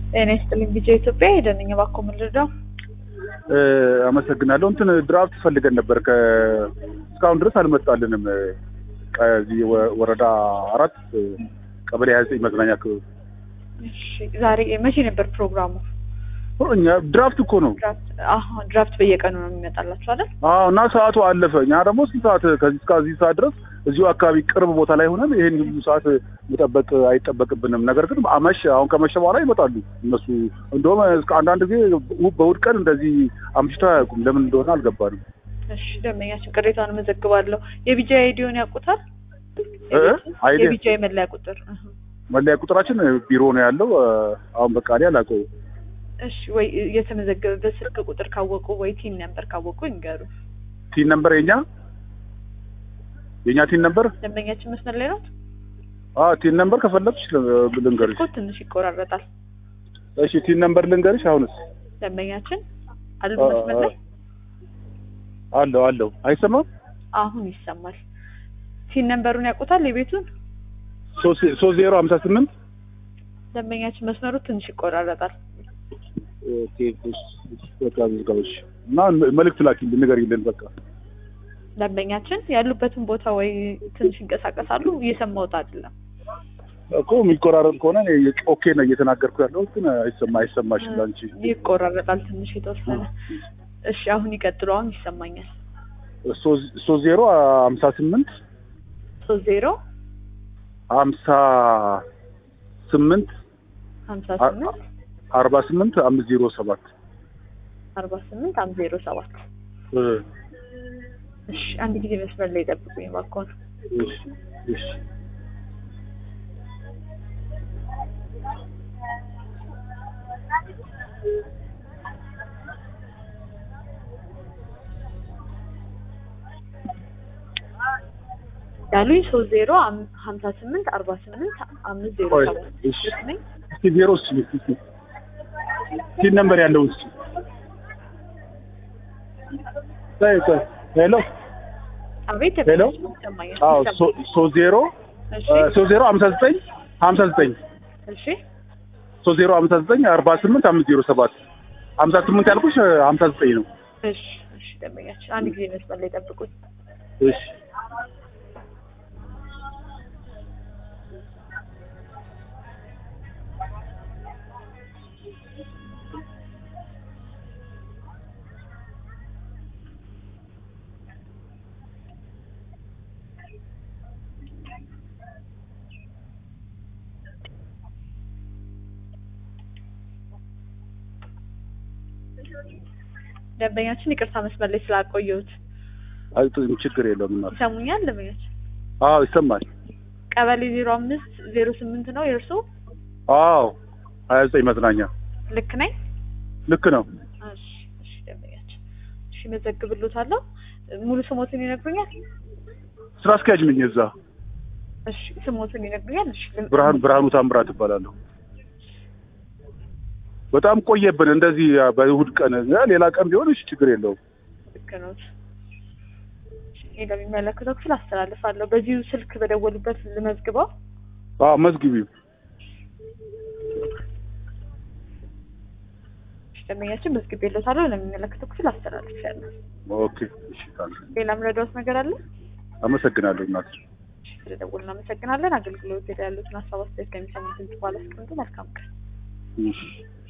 ጤና ይስጥልኝ ቢጄ ኢትዮጵያ ሄደንኝ እባክዎ ምን ልርዳው? አመሰግናለሁ። እንትን ድራፍት ፈልገን ነበር ከ እስካሁን ድረስ አልመጣልንም። ከዚህ ወ- ወረዳ አራት ቀበሌ ሀያ ዘጠኝ መዝናኛ ክበብ እሺ ዛሬ መቼ ነበር ፕሮግራሙ? እኛ ድራፍት እኮ ነው። ድራፍት አሁን ድራፍት በየቀኑ ነው የሚመጣላችሁ አይደል? አዎ እና ሰዓቱ አለፈ። እኛ ደግሞ ስንት ሰዓት ከዚህ እስከዚህ ሰዓት ድረስ እዚሁ አካባቢ ቅርብ ቦታ ላይ ሆነን ይሄን ሁሉ ሰዓት መጠበቅ አይጠበቅብንም። ነገር ግን አመሽ አሁን ከመሸ በኋላ ይመጣሉ እነሱ። እንደውም እስከ አንዳንድ ጊዜ በእሑድ ቀን እንደዚህ አምሽተው አያውቁም። ለምን እንደሆነ አልገባንም። እሺ ደንበኛችን ቅሬታውን መዘግባለሁ። የቢጃ አይዲውን ያውቁታል? እ? አይዲ የቢጃ መለያ ቁጥር እህ። መለያ ቁጥራችን ቢሮ ነው ያለው። አሁን በቃ እኔ አላውቀውም። እሺ ወይ የተመዘገበበት ስልክ ቁጥር ካወቁ ወይ ቲን ነበር ካወቁ ይንገሩ። ቲን ነምበር የኛ የኛ ቲን ነምበር ደንበኛችን መስመር ላይ ናት። አዎ ቲን ነምበር ከፈለግሽ ል- ልንገርሽ። ስልኩ ትንሽ ይቆራረጣል። እሺ ቲን ነምበር ልንገርሽ። አሁንስ ደንበኛችን አሉ አ- መስመር ላይ አለው አለው አይሰማም። አሁን ይሰማል። ቲን ነምበሩን ያውቁታል የቤቱን? ሶስት ዜሮ ሀምሳ ስምንት ደንበኛችን መስመሩ ትንሽ ይቆራረጣል። ኦኬ እሺ፣ በቃ ዝጋዎች እና መልእክት ላኪልን ንገሪልን። በቃ ደንበኛችን ያሉበትን ቦታ ወይ ትንሽ ይንቀሳቀሳሉ። እየሰማሁት አይደለም። እኮ የሚቆራረጥ ከሆነ እኔ ኦኬ ነው እየተናገርኩ ያለው ግን አይሰማ አይሰማሽም ለአንቺ። ይቆራረጣል ትንሽ የተወሰነ። እሺ አሁን ይቀጥሉ። አሁን ይሰማኛል። ሶስት ዜሮ ሀምሳ ስምንት ሶስት ዜሮ ሀምሳ ስምንት ሀምሳ ስምንት አርባ ስምንት አምስት ዜሮ ሰባት አርባ ስምንት አምስት ዜሮ ሰባት እሺ አንድ ጊዜ መስመር ላይ ጠብቁኝ እባክዎን። እሺ እሺ ያሉኝ ሶስት ዜሮ አም- ሀምሳ ስምንት አርባ ስምንት አምስት ዜሮ ቆይ፣ ሰባት እሺ። ልክ ነኝ? እስኪ ዜሮ እስኪ እስኪ ቲን ነምበር ያለው እስኪ ቆይ ቆይ ሄሎ አቤት ሄሎ? ደንበኛችን ይሰማኛል። አዎ ይሰማኛል። ሶ- ሶስት ዜሮ እሺ ሶስት ዜሮ ሀምሳ ዘጠኝ ሀምሳ ዘጠኝ እሺ ሶስት ዜሮ ሀምሳ ዘጠኝ አርባ ስምንት አምስት ዜሮ ሰባት ሀምሳ ስምንት ያልኩሽ ሀምሳ ዘጠኝ ነው። እሺ እሺ ደንበኛችን አንድ ጊዜ መስመር ላይ ጠብቁኝ። እሺ ደንበኛችን ይቅርታ መስመር ላይ ስላቆየሁት አይ ችግር የለውም እናት። ይሰሙኛል? ደንበኛችን አዎ ይሰማል። ቀበሌ ዜሮ አምስት ዜሮ ስምንት ነው የእርሶ? አዎ ሀያ ዘጠኝ መዝናኛ ልክ ነኝ? ልክ ነው። እሺ እሺ ደንበኛችን እሺ መዘግብሎታለሁ። ሙሉ ስሞትን ይነግሩኛል? ስራ አስኪያጅ ነኝ እዛ። እሺ ስሞትን ይነግሩኛል? እሺ ል- ብርሃን ብርሃኑ ታምራት እባላለሁ። በጣም ቆየብን እንደዚህ በእሑድ ቀን ሌላ ቀን ቢሆን እሺ ችግር የለውም። ልክ ነው። ይሄ ለሚመለከተው ክፍል አስተላልፋለሁ። በዚሁ ስልክ በደወሉበት ልመዝግበው። አዎ መዝግቢው። እሺ ደንበኛችን መዝግቤሎታለሁ። ለሚመለከተው ክፍል አስተላልፌያለሁ። ኦኬ እሺ ታዲያ ሌላ ምረዳዎት ነገር አለ? አመሰግናለሁ እናት። እሺ ስለደወሉ እናመሰግናለን። አገልግሎት ላይ ያሉትን ሀሳብ አስተያየት ከሚሰሙት ድምጽ ባለ አስቀምጡ። መልካም ቀን። እሺ